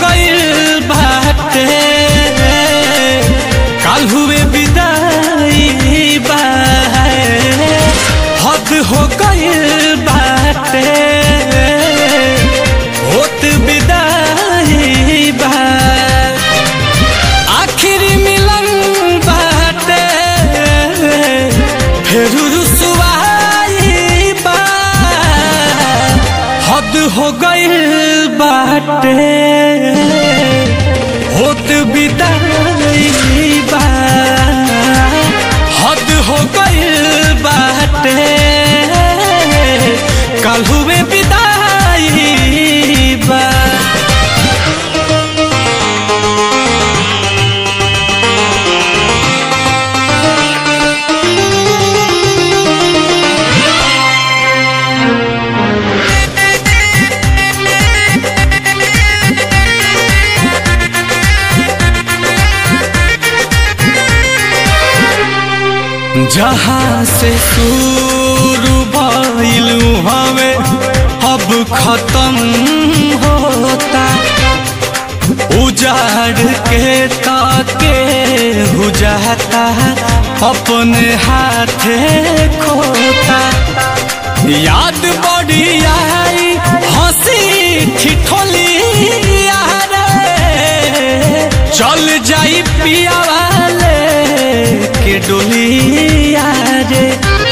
गइल बाटे काल हुए विदाई बा हद हो गइल बाटे होत विदाई बा आखिर मिलन बाटे फिर रुसवाई बा हद हो गइल बाटे होत विदाई बा हद हो गइल बाटे कल हुए विदाई बा जहाँ से शुरू भइलू हमें अब खत्म होता उजाड़ के ताके हो जाता अपने हाथे खोता याद बड़ी आई हंसी ठिठोली यारे चल जाई पिया वाले के डोलिया रे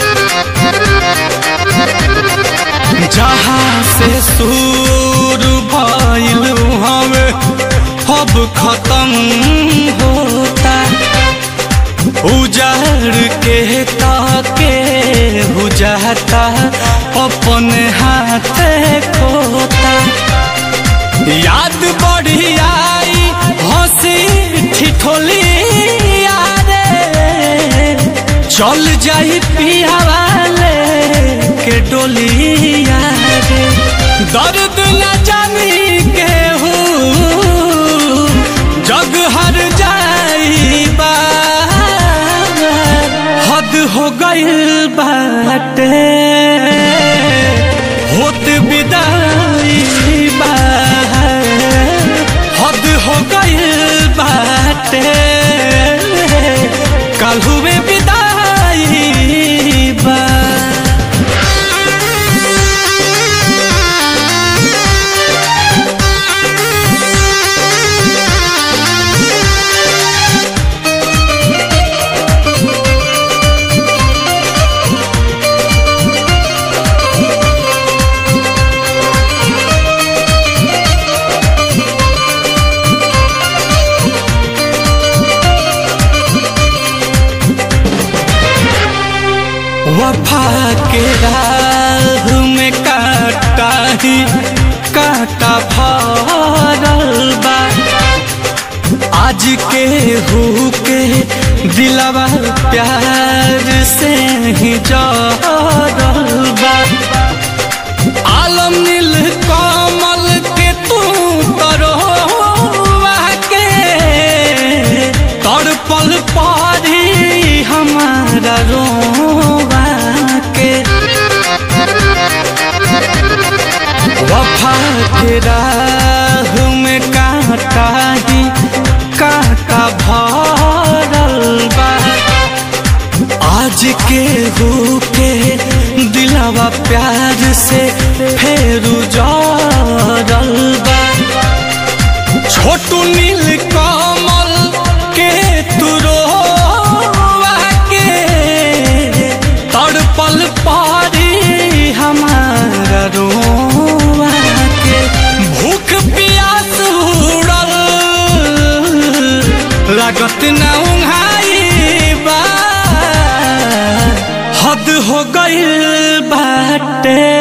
जहाँ से शुरू भइलू हमें अब खत्म होता उजाड़ के ताके हो जाता अपने हाथे खोता याद बढ़ी आई हंसी ठिठोली यारे चल जाई पिया वाले के डोलिया रे दर्द न जानी के जग हर जाई बा हद हो गइल बाटे होत विदाई बा हद हो गइल बाटे कल हुए विदाई बा वफा के राह में काटा ही काटा भरल बा आज के हु के दिलवा प्यार से ही जरल बा आलम नील कमल के तू तरोवा के तड़पल पारी हमारा रोवा के वफा के राह में कांटा ही कांटा भरल बा आज के हो के दिलावा प्यार से फेरू जरल बा छोटू नील कमल के तुरोवा के तड़पल पारी हमारा रोवा के भूख प्यास उड़ल लागत ना उंघाई बा हद हो गइल बाटे